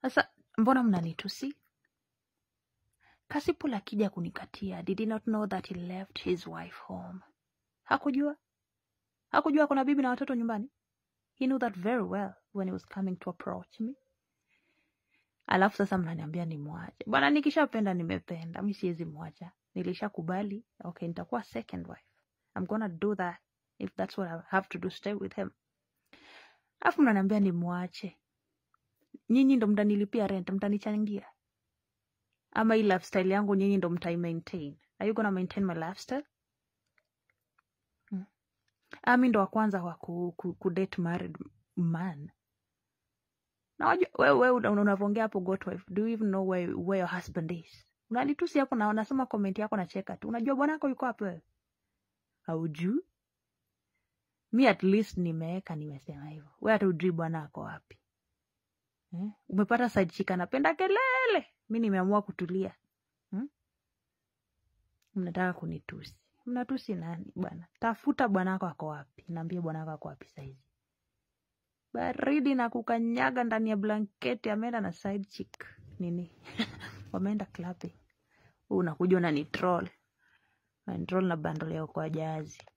Sasa mbona mnanitusi? Kasipul akija kunikatia, did he not know that he left his wife home? Hakujua? Hakujua kuna bibi na watoto nyumbani? He knew that very well when he was coming to approach me. Alafu sasa mnaniambia nimwache. Bwana, nikishapenda nimependa, mi siwezi mwacha. Nilishakubali, okay, nitakuwa second wife. I'm gonna do that if that's what I have to do, stay with him. Alafu mnaniambia nimwache. Nyinyi ndo mtanilipia rent, mtanichangia ama hii lifestyle yangu nyinyi ndo mtai maintain. Are you gonna maintain my lifestyle? Hmm. Ah, mi ndo wa kwanza wa ku, ku, ku date married man. Na wajua wewe wewe una- unavyoongea hapo got wife. Do you even know where, where your husband is? Unanitusi hapo na unasoma comment yako na cheka tu. Unajua bwanako yuko wapi wewe? Haujui? Mi at least nimeweka nimesema hivyo. Wewe hata ujui bwana ako wapi. Eh? Umepata side chick anapenda kelele. Mi nimeamua kutulia. Hmm? Mnataka kunitusi. Mnatusi nani bwana? Tafuta bwanako ako wapi. Niambie bwanako ako wapi saizi. Baridi na kukanyaga ndani ya blanketi ameenda na side chick. Nini? Wameenda clubbing. Wewe unakuja unani troll. Unani troll na bundle yako kwa jazi.